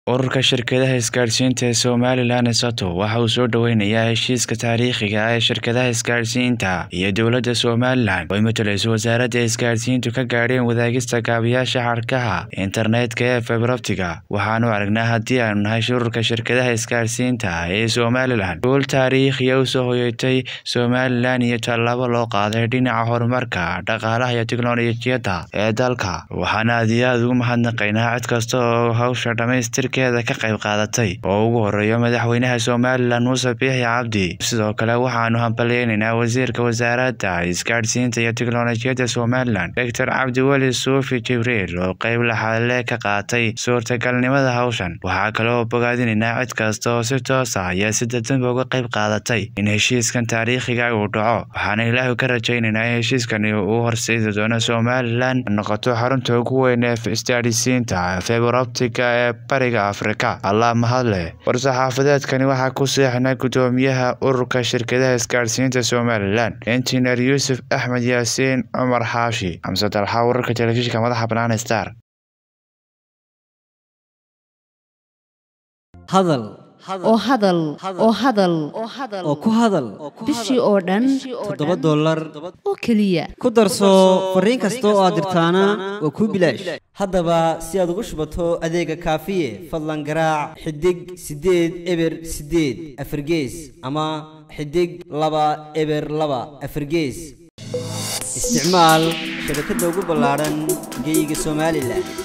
Ururka Shirkadaha Isgaarsiinta ee Somalilan ESATO waxa uu soo dhaweynayaa heshiiska taariikhiga ah ee shirkadaha isgaarsiinta iyo dowladda Somalilan oo ay matalayso Wasaaradda Isgaarsiintu ka gaadheen wadaagista kaabayaasha xadhkaha internetka ee fiber optic-ga. Waxaanu aragnaa haddii aanu nahay ururka shirkadaha isgaarsiinta ee Somalilan guul taariikhi ah u soo hoyatay Somalilan iyo tallaabo loo qaaday dhinaca horumarka dhaqaalaha iyo tiknoolajiyadda ee dalka. Waxaan aad iyo aad ugu mahadnaqaynaa cid kasta oo hawsha dhamaystirkeeda ka qayb qaadatay oo ugu horeeya madaxweynaha Somalilan Muuse Biixi Cabdi. Sidoo kale waxaanu hambalyeynaa wasiirka wasaaradda isgaarsiinta iyo tiknoolajiyadda Somalilan Dr Cabdi Weli Suufi Jibriil oo qayb laxaad leh ka qaatay suurtagalnimada hawshan. Waxaa kale oo bogaadinaynaa cid kasta oo si toos ah iyo si dadbanba uga qayb qaadatay in heshiiskan taariikhiga ah uu dhaco. Waxaan Ilaahay ka rajaynaynaa in heshiiskani uu horseedi doono Somalilan noqoto xarunta ugu weyn ee isgaarsiinta fiber optic-ga ee Bariga Afrika. Allah mahad leh. War-saxaafadeedkani waxaa ku saxiixnaa Guddoomiyaha Ururka Shirkadaha Isgaarsiinta Somalilan, Injineer Yuusuf Axmed Yaasiin Cumar Xaashi. Xamse Dalxa Wararka Telefishinka Madaxa Bannaan Star. hadal oo hadal oo hadal oo ku hadal bishii oo dhan toddoba dollar oo keliya ku darso fariin kasta oo aad dirtaana waa kuu bilaash haddaba si aad ugu shubato adeega kaafiye fadlan garaac xidig siddeed eber siddeed afargees ama xidig laba eber laba afargees isticmaal shabakadda ugu ballaadhan geyga somalilan